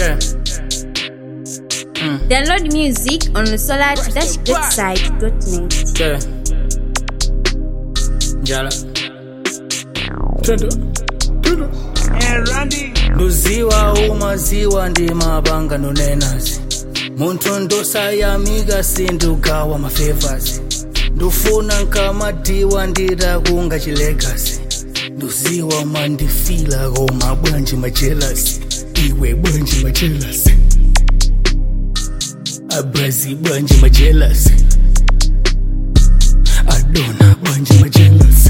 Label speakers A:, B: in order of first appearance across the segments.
A: Yeah.
B: Download music on solar-greatside.net.
A: Yeah. Njala. Twende. Twende. Nduziwa umaziwa ndi mabanga nunenazi munthu ndosayamika sindugawa mafevazi ndufuna nkamadiwa nditakunga chilegasi nduziwa mandifila koma bwanji majelasi iwe bwanji majelasi abrazi bwanji majelasi adona bwanji majelasi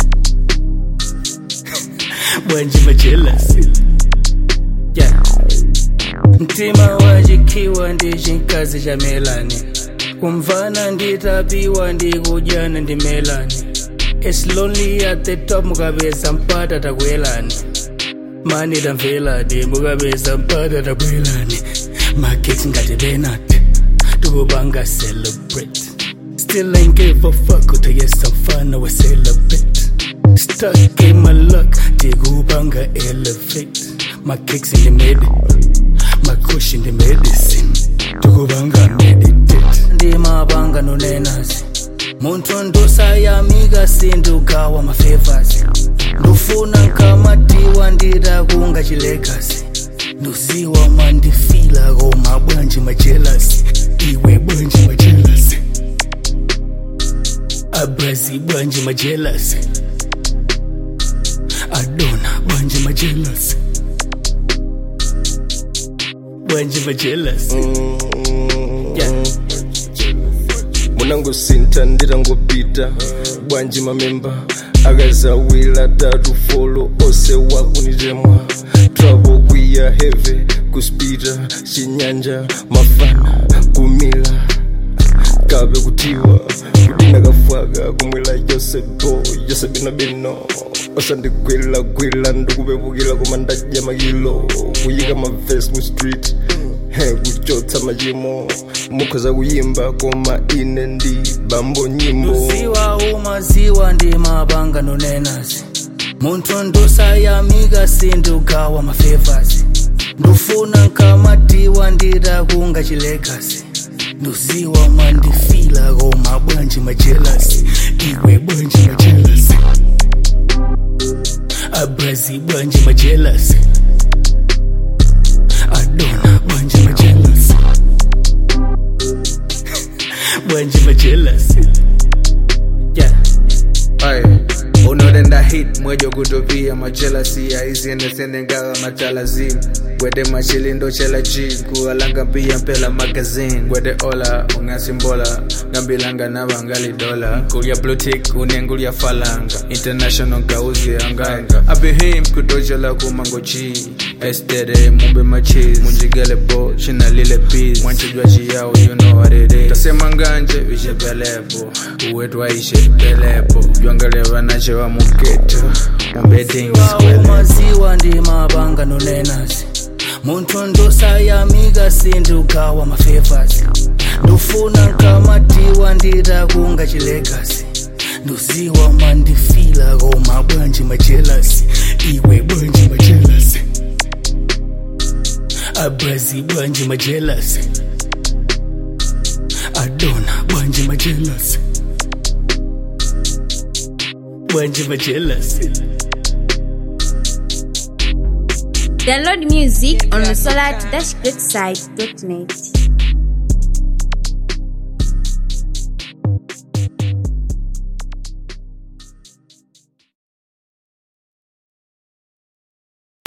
A: bwanji majelasi yeah. mtima wachikiwa ndi chinkazi cha melani kumvana nditapiwa ndi kudyana ndi melani It's lonely at the top mukapeza mpata takwelani mani tamvelani mukapeza mpata takwelani market ngati benat tikupanga celebrate still ain't give a fuck utayesa mfana wa celebrate stuck in my luck tikupanga elevate my kicks in the middle my kush in the medicine tikupanga meditate ndi mabanga nunenazi munthu ndosayamika sindugawa mafevazi ndufuna nkamadiwa nditakunga chilegasi nduziwa mandifila koma bwanji majelasi iwe bwanji majelasi abrazi bwanji majelasi adona bwanji majelasi bwanji majelasi yeah.
C: munangosinta nditangopita bwanji mamemba akazawira tatu folo ose wakunitemwa trabo kwiya heve kuspita chinyanja mafana kumila kabe kutiwa kudina kafwaka kumwela yosebo yosebinabino osandigwilagwila ndikupepukila koma ndadya makilo kuyika mavesi mu street he kuchotsa machimo mukhoza kuyimba koma ine ndi bambo nyimbo
A: nduziwa umaziwa ndi mabanga nunenazi munthu ndosayamika sindugawa mafevazi ndufuna nkamadiwa nditakunga chilegasi nduziwa mandifila koma bwanji majelasi iwe bwanji majelasi abrazi bwanji majelasi adona bwanji majelasi bwanji majelasi yeah.
D: Aye. unodenda hit mwejo kutopia machelasi aizienethenengawa machalazim gwede machilindo chela chi kualanga pia mpela magazine gwede ola ungasimbola ngambilanga navangali dola kulya blutik unengulya falanga international gauzi anganga abihim kutojela kumango chi estere mumbe machis munjigele bo chinalile pis mwanchijwa chiyao you know what it is tasema nganje ishepelepo uwetu aishepelepo jwangaleva nache wa muketo
A: Nduziwa umaziwa ndi mabanga nunenazi munthu ndosayamika sindugawa mafevazi ndufuna nkamadiwa nditakunga chilegasi nduziwa mandifila koma bwanji majelasi iwe bwanji majelasi abrazi bwanji majelasi adona bwanji majelasi bwanji majelasi
B: Download music on solar-greatside.net.